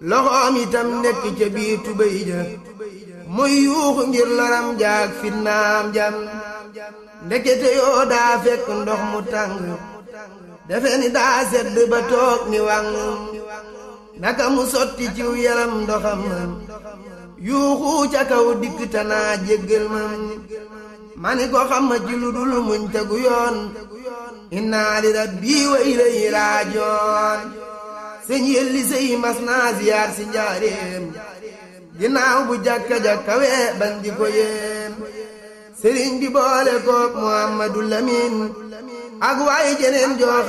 loxoom itam nekk ca biir tubéy ja muy yuuxu ngir loram jaag fitnaam jam ndekete yoo daa fekk ndox mu tàng defe ni daa sedd ba toog ni wàng naka mu sotti ciw yaram ndoxam yuuxu ca kaw dikk tanaa jéggal man mani ko xam ma ci lu dul muñ tegu yoon inna li rabbi wa ilayhi raajoon sëñ yelli sëy mas naa ziyaar si njaareem ginnaaw bu jàkka jàkkawe ban di ko yéem sëriñ bi boole koog Muhammadu Lamin ak waaye jeneen joo